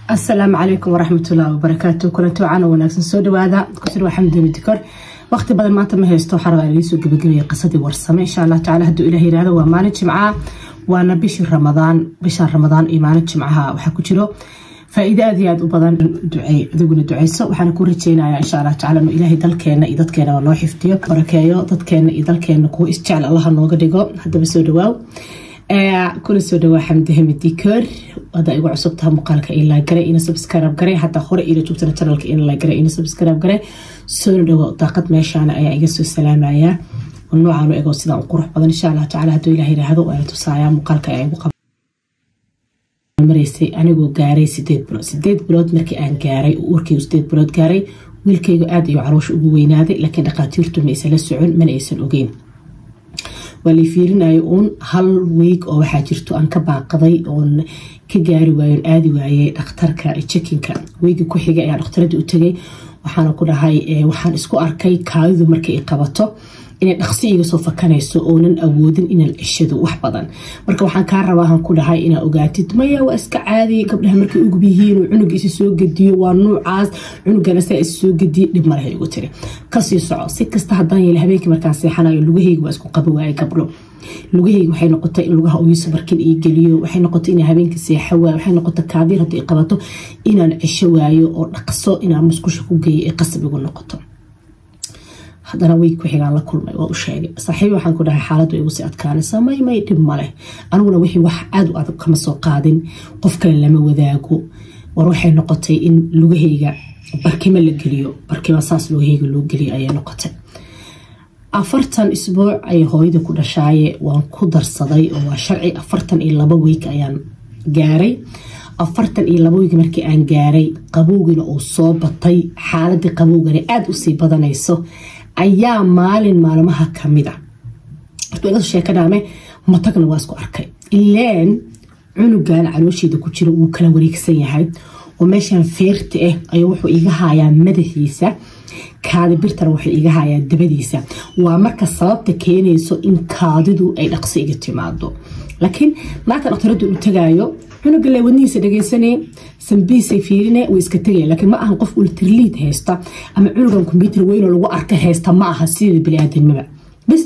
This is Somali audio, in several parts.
asalaamu calaykum waraxmatullahi wabarakaatu kulanti wacaana wanaagsan soo dhawaada kusir waa xamdani dikor waqti badan maanta ma haysto waxaa rabaa idiin soo gabagabaya qisadii warsame insha allah tacala hadduu ilah yirahdo waa maalin jimcaha waana bishii ramadaan bishaan ramadaan iyo maalin jimcaha waxaa ku jiro faa-iide aad iyo aad u badan duceey adiguna duceyso waxaana ku rajeynaya insha allah tacala inuu ilaahay dalkeena iyo dadkeena noo xifdiyo barakeeyo dadkeena iyo dalkeena kuwa isjecel allaha nooga dhigo haddaba soo dhawaaw kuna soo dhawaa xamdi hamid dikor hada igu cusubtaha muuqaalka ilaa gare ina subscribe gare hataa hore ila joogtana channelka inla gare ina subscribe gare soo dhawo daaqad meeshaana ayaa iga soo salaamaya noocaan u ego sidaan u qurux badan insha allah tacala hadduu ilaah yiraahdo waana tusaaya muuqaalka ayaa igu maraysay anigoo gaaray sideed bilood sideed bilood markii aan gaaray uurkaygu sideed bilood gaaray wiilkaygu aad iyo caloosha ugu weynaaday laakiin dhaqaatiirtu ma aysan la socon mana aysan ogeyn waa lay fiirinayo uun hal weeg oo waxaa jirto aan ka baaqaday oon ka gaari waayon aadi waayey dhakhtarka jekinka weegi ku xigay ayaa dhakhtaradii u tegay waxaana ku dhahay waxaan isku arkay kaadidu marka ay qabato inay dhaqsi iga soo fakanayso oonan awoodin inaan cishado wax badan marka waxaan kaa rabaahan ku dhahay inaa ogaatid maya waa iska caadi gabdhaha markay ugub yihiin cunug isi soo gediyo waa nuucaas cunugana saa is soo gediye dhib malaha igu tiri kasii soco si kasta hadaan yeela habeenkii markaan seexanayo lugahayga waa isku qaba waaye gabdho lugahayga waxay noqotay in lugaha uyiso markin ii geliyo waxay noqotay inaa habeenkii seexa waayo waxay noqotay kaadiir haddii ay qabato inaan cisho waayo oo dhaqso inaan musqusha ku geeyo ee qasab igu noqoto haddana weeg ku xigaan la kulmay waa u sheegay saaxiibi waxaan ku dhahay xaaladdu igu sii adkaanaysa may may dhib maleh aniguna wixii wax aada u adag kama soo qaadin qof kale lama wadaago war waxay noqotay in lugahayga barkimo la geliyo barkima saas lugahayga loo geliyo ayay noqotay afartan isbuuc ayay hooyada ku dhashaaye waan ku darsaday oo waa sharci afartan iyo laba weeg ayaan gaaray afartan iyo laba weeg markii aan gaaray qabowgina uu soo batay xaaladii qabowgana aada usii badanayso ayaa maalin maalmaha kamid a horta sheekadhaame matagna waa isku arkay ilaan cunugan caloosheeda ku jira wuu kala wareegsan yahay oo meeshan feerta ah ayuu wuxuu iga hayaa madaxiisa kaadi birtana wuxuu iga hayaa dabadiisa waa marka sababta keenayso in kaadidu ay dhaqso iga timaado laakiin naagta dhaktaradu u tagaayo cunuga le wadnihiisa dhageysanay sambiisay fiirine way iska tegaya laakiin ma ahan qof ultraliid haysta ama cunugan kombyuutar weynoo lagu arka haysta ma aha sidii biniaadanimaba bis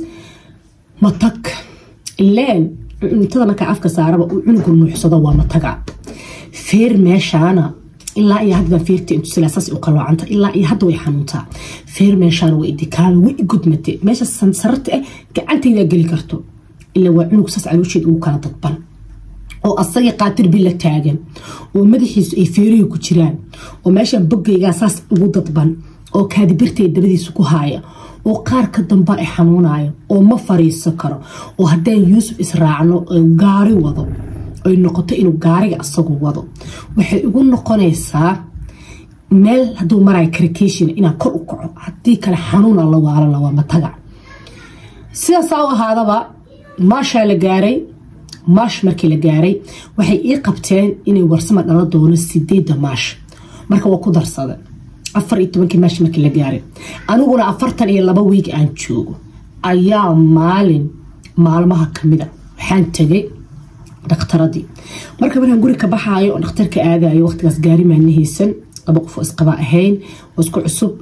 matag ileen cuntada markaa afka saaraba uu cunugu nuuxsado waa mataga feer meeshaana ilaa iyo haddan feerta intusilaasaas u qaloocanta ilaa iyo hadda way xanuuntaa feer meeshaana way idikaada way igudmate meesha sansararta ah gacantaydaa geli karto ilaa waa cunug saas caloosheed ugu kala dadban oo asagii qaatir bila taagan oo madaxiisu ay feerihii ku jiraan oo meeshan bogaygaa saas ugu dadban oo kaadibirtay dabadiisa ku haaya oo qaarka damba ay xanuunayo oo ma fariiso karo oo haddaan yuusuf israacno gaari wado ay noqoto inuu gaariga asagu wado waxay ugu noqonaysaa meel haduu marayo karikation inaan kor u kaco haddii kale xanuuna la waalana waa mataga sidaasaa u ahaadaba maashaa la gaaray maash markii la gaaray waxay ii qabteen inay warsama dhala doono sideeda maash marka waa ku darsada afar iyo tobankii maash markii la gaaray aniguna afartan iyo laba wiig aan joogo ayaa maalin maalmaha kamida waxaan tagay dhakhtaradii marka markaan guri ka baxaayo oo dhakhtarka aadayo waqtigaas gaari maana haysan laba qof oo isqaba ahayn oo isku cusub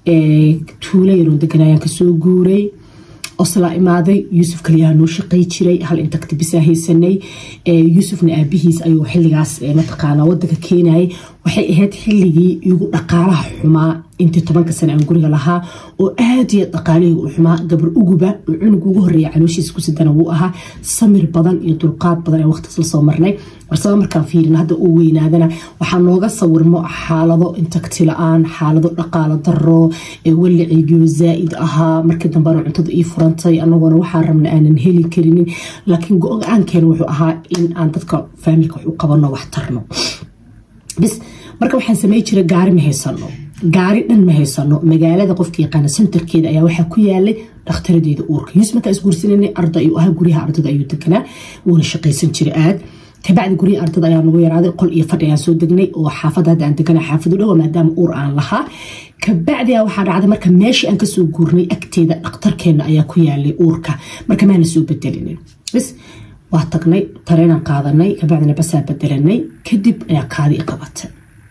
tuula yaroon deganayaan kasoo guuray oslaa imaaday yuusuf kaliyaha noo shaqay jiray hal intagti bisaa haysanay yuusufna aabihiis ayuu xiligaas mataqaana wadanka keenayay waxay ahayd xiligii igu dhaqaalaha xumaa intii tobanka sane aan guriga lahaa oo aad iyo dhaqaalihii u xumaa gabar uguba oo cunug ugu horeeya calooshiisa kusidana wuu ahaa samir badan iyo dulqaad badan ee waqtigas la soo marnay warsaba markaan fiirin hadda uu weynaadana waxaa nooga sawirmo xaalado intagti la-aan xaalado dhaqaalo daro walicigiyo zaa-id ahaa markii dambena cuntada ii furantay anagoona waxaa rabna aanan heli karinin laakiin go-aankeena wuxuu ahaa in aan dadka faamilka wax u qabano wax tarno bis marka waxaan samey jiray gaari ma haysano gaari dhan ma haysano magaalada qofka yaqaana sentarkeeda ayaa waxaa ku yaalay dhakhtaradeeda uurka yuus markaa isguursanana arda ayuu ahaa guryaha ardada ayuu deganaa wuuna shaqaysan jiray aad kabacdi guryaha ardada ayaa nagu yaraaday qol iyo fadhi ayaan soo degnay oo xaafada hadda aan degana xaafadu dhowa maadaama uur aan lahaa kabacdi waxaa dhacday marka meeshii aan kasoo guurnay agteeda dhakhtarkeena ayaa ku yaalay uurka marka maana soo bedelinin bis waa tagnay tareenaan qaadanay kabacdina basaa bedelanay kadib ayaa kaadi i qabatay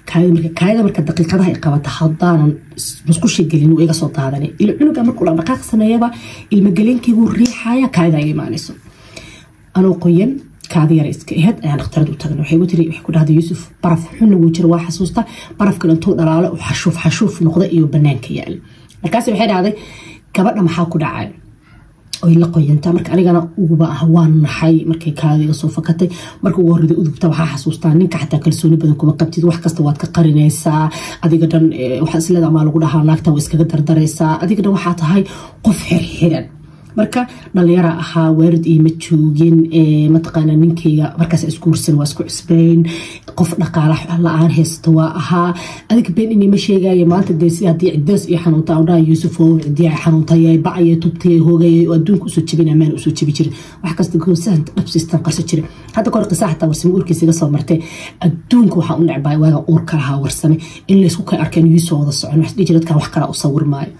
kaayada marka daqiiqadaha ay qabata haddaanan musqusha gelin iga soo daadanay ila cunuga markuu dhaqdhaqaaq sameeyaba ilmageleenkaygu riixaya kaayada ay imaanayso anoo qoyan kaadi yara iska aheyd ayaan dhakhtarad u tagna waxay tiri waxay ku dhahday yuusuf baraf xunna wuu jira waa xasuusta barafkan intuu dhalaalo xashuuf xashuuf noqda iyo banaanka yaal markaas waxay dhahday gabadha maxaa ku dhacay oy la qoyantaa marka anigana uguba ah waan naxay markay kaadiga soo fakatay marka ugu horreda udubta waxaa xasuustaa ninka xataa kalsooni badan kuma qabtid wax kasta waad ka qarinaysaa adiga dhan waxaa isleeda maa lagu dhahaa naagta waa iskaga dardaraysaa adiga dhan waxaa tahay qof xirxiran marka dhalinyara ahaa waarid iima joogin mataqaana ninkayga markaas isguursan waa isku cusbeyn qof dhaqaala la-aan haysta waa ahaa adiga been inima sheegaya maanta dee si haddii cidaas iyo xanuunta andhaha yuusuf oo cidiya xanuuntayay bacaya tubtayay hoogayay oo adduunka usoo jebin amaan usoo jebi jirin wax kasta goosahan dhabsiistan qarso jirin hadda kahor qisa xataa warsame uurkiisa iga soo martay adduunka waxaa u necbaa waaga uurka lahaa warsame in laysku kay arkeen yuusoo wada socon wax dhihi jira dadkan wax kala u sawir maayo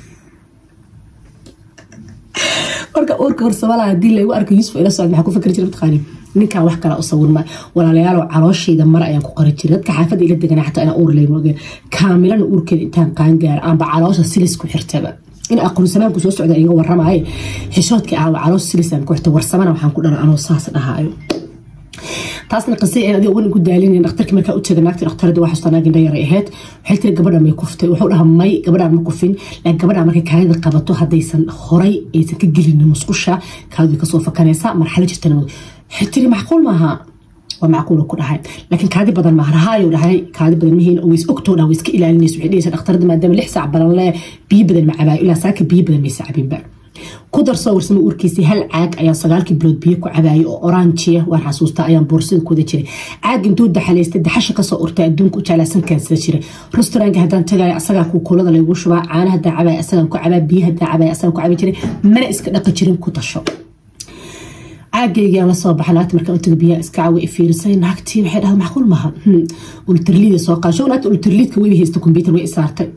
marka uurka horsamala hadii lagu arko yuusuf ila socod maxaa ku fikri jira mataqaani ninkan wax kala u sawirma walaalayaal calooshayda mare ayaan ku qari jiray dadka xaafadda ila degana xataa inaa uur leyma ogeen kaamilana uurkeeda intaan qaangaara aanba caloosha silis ku xirtaba in aqoonsamaanku soo socda iga waramaye xishoodkii aawa caloosha silisaan ku xirta warsamana waxaan ku dhala anoo saas dhahaayo taasna qisay aan adiga wan ugu daalinayn dhakhtarkii markaa u taga naagtii dhakhtarada waa xustaa naagin dhayar ahayd waxay tiri gabadha may kuftay wuxuu dhaha may gabadhaan ma kufin laakiin gabadha markay kaadida qabato haddaysan horay aysan ka gelin musqusha kaadidu kasoo fakanaysa marxalo jirtana waxay tiri macquul maaha waa macquul ku dhahay laakiin kaadi badan maaha rahaayo dhahay kaadi badan mihiin ways ogtoo dhaha way iska ilaalinaysa waxay dhehaysa dhakhtarada maadaama lix saac badan lee biyo badan ma cabaayo ilaa saaka biyo badan maysa cabinba ku darsoo warsamo uurkiisii hal caag ayaan sagaalkii bilood biyo ku cabaayay oo oranjiya waan xasuustaa ayaan boorsada kuwada jiray caag intuu daxalaystay daxasha kasoo urtay adduunka u jeclaasan kaansada jiray restaurantka haddaan tagayo asagaa kuukulada laygu shubaa caana haddaan cabaya asagaan ku cabaa biyo haddaan cabaya asagaan ku cabi jiray mana iska dhaqi jirin ku tasho caagaygaan lasoo baxa naagta markaan utaga biyaha iska cawa ifiirisay naagtii waxay dhahda macquul maaha ultraliida soo qaasho naagta ultraliidka weyba haysta kombyutar way isaartay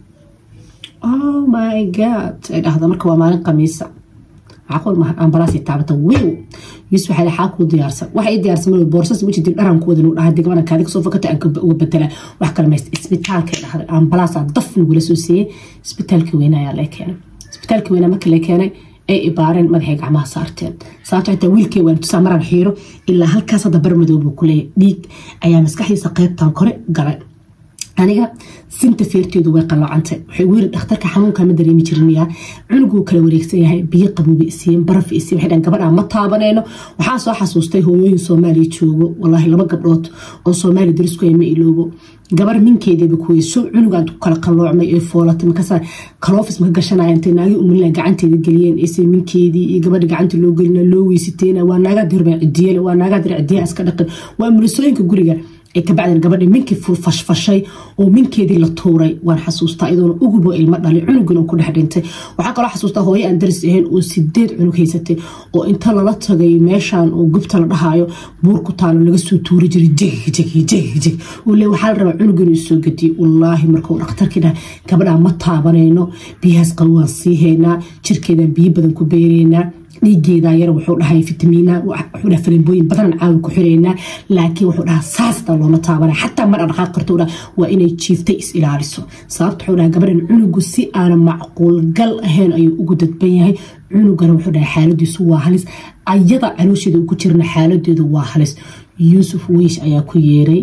oh my god ay dhahda marka waa maalin khamiisa macquul maaha ambalaasay taabata wiw yusuf waxaa xaa kuu diyaarsan waxa ii diyaarsan mal boorsas weji dib dharan kuwadan u dhahay degmana kaadi kasoo fakata aan uga bedela wax kale maysta isbitaalka dhahday ambalaasaa daf nagula soo siiyey isbitaalka weyne ayaa lee keenay isbitaalka weyne marka lee keenay ay ibaareen madaxay gacmaha saarteen sababto xitaa wiilkay waan tusaa maraan xiiro ilaa halkaas hadda barmadoobu ku leeyahy dhiig ayaa maskaxdiisa qaybtan kore galay aniga sinta feerteedu way qaloocantay waxay ugu yiri dhakhtarka xanuunka ma dareemi jirinayaa cunuguu kala wareegsan yahay biyo qabuuba isiiyeen baraf isiyen waxay dhahan gabadha ma taabanayno waxaa soo xasuustay hooyooyin soomaaliya joogo wallaahi laba gabdhood oo soomaaliya darisku ma iloobo gabar minkeediiba kuweyso cunugaan ku kala qalloocmay ee foolatay markaasa kaloofis maka gashanaya intay naagi umulina gacanteeda geliyeen ise minkeedii iyo gabadha gacanta loo gelina loo weysiteena waa naagaa dirba cidiyale waa naagaa dir cidiya iska dhaqan waa mulisooyinka guriga ay ka bacdeen gabadhi minkii fashfashay oo minkeedii la tuuray waan xasuustaa iyadoona ugubo ilmo dhalay cunugina ku dhex dhintay waxaa kaloo xasuustaa hooyo aan daris ahayn oo sideed cunug haysatay oo inta lala tagay meeshan oo gubta la dhahayo buur ku taalo laga soo tuuri jiray jgjgjg le waxaa la rabaa cunug inuu soo gediyo wallaahi markuu dhakhtarkii dhahay gabadhaa ma taabanayno biyahaas qalwaan sii haynaa jirkeedaan biyo badan ku beeraynaa dhiigeeda yar wuxuu dhahay fitamiina wuxuu dhahay farimbooyin badan caawi ku xireynaa laakiin wuxuu dhahaa saastaa looma taabana xataa mar dhaqaaq karto dhaha waa inay jiiftay is ilaaliso sababta wuxuu dhahay gabadhan cunugu si aanan macquulgal ahayn ayuu ugu dadban yahay cunugana wuxuu dhahay xaaladiisu waa halis ayada caloosheeda ugu jirna xaaladeedu waa halis yuusuf wiish ayaa ku yeeray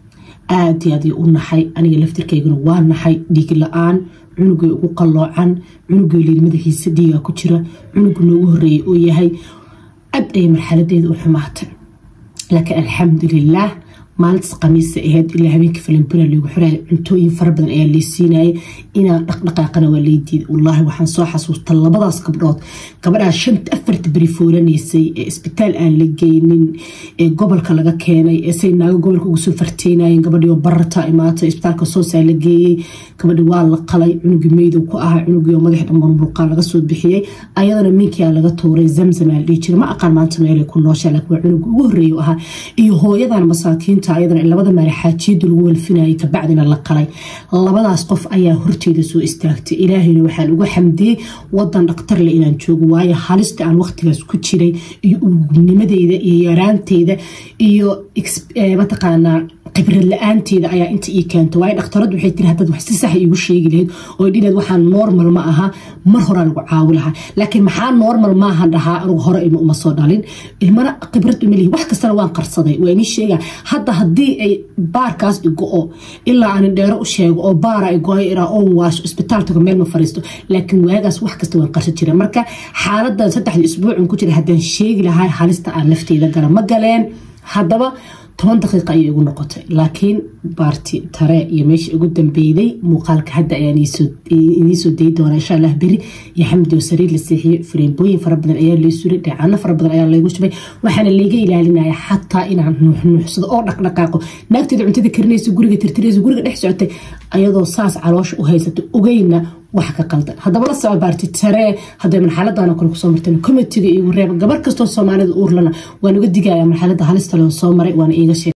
aad iyo aad u naxay aniga laftirkayguna waa naxay dhiig la-aan cunugay ugu qalloocan cunugay liiri madaxiisa dhiiga ku jira cunugu noogu horeeyay oo yahay aad ayay marxaladeeda u xumaatay laakiin alxamdulilaah maalintaas khamiisa ahayd ilaa habeenkii falimbuna lagu xiraya cuntooyin fara badan ayaa lay siinayay inaan dhaqdhaqaaqana waa lay diiday wallaahi waxaan soo xasuusta labadaas gabdhood gabadhaa shanta afarta beri foolanaysay ee isbitaal aan la geynin ee gobolka laga keenay ee say naago gobolka ugu soo farteynayeen gabadhii oo bararta imaatay isbitaalka soosaa la geeyey gabadhi waa la qalay cunugii meydow ku ahaa cunugii oo madax dhamban burqaa laga soo bixiyey ayadana minkia laga tuuray zamzam aa la dhihi jiray ma aqaan maanta meelay ku nooshaa laakiin waa cunugii ugu horreeya ahaa iyo hooyadan masaakiinta ayadana labada maali xaajiyadu lagu walfinayay kabacdina la qalay labadaas qof ayaa horteeda soo istaagtay ilaahayna waxaan uga xamdiyey wadan dhakhtarle inaan joogo waayo halista aan waqtigaas ku jiray iyo ugubnimadeyda iyo yaraanteyda iyo mataqaanaa khibrad la-aanteeda ayaa inta ii keento waayo dhakhtaradu waxay tiri haddaad wax si sax iigu sheegi lahayd oo dhineed waxaan normal ma aha mar horaa lagu caawi lahaa laakiin maxaa normal maahan dhahaa anugu hore ilma uma soo dhalin ilmana khibrad uma lihi wax kastana waan qarsaday waa inii sheega hadda haddii ay baarkaas igo-o ilaa aan dheero u sheego oo baara igo-ay iraa oon waasho isbitaaltaga meel ma fariisto laakiin waagaas wax kasta waan qarsan jira marka xaaladan saddexda isbuucun ku jira haddaan sheegi lahaa halista aan nafteeda gala ma galeen haddaba toban daqiiqa ayay igu noqotay laakiin baarti tare iyo meesha ugu dambeyday muuqaalka hadda ayaan idiisoo dayi doonaa insha allah beri iyo xamdi oo sariir la seexiyo fariimbooyin fara badan ayaa lay suray dheecaano fara badan ayaa laygu shubay waxaana layga ilaalinaya xataa inaan nuuxnuuxsado oo dhaqdhaqaaqo naagteeda cuntada karinaysa guriga tirtiraysa guriga dhex socotay ayadoo saas caloosha u haysato ogeyna wax ka qaldan haddaba la soco baarti taree hadday marxaladana kale kusoo marteen komitiga iigu reeba gabar kastoo soomaalida uurlana waan uga digaya marxalada halista loo soo maray waana iiga sheeg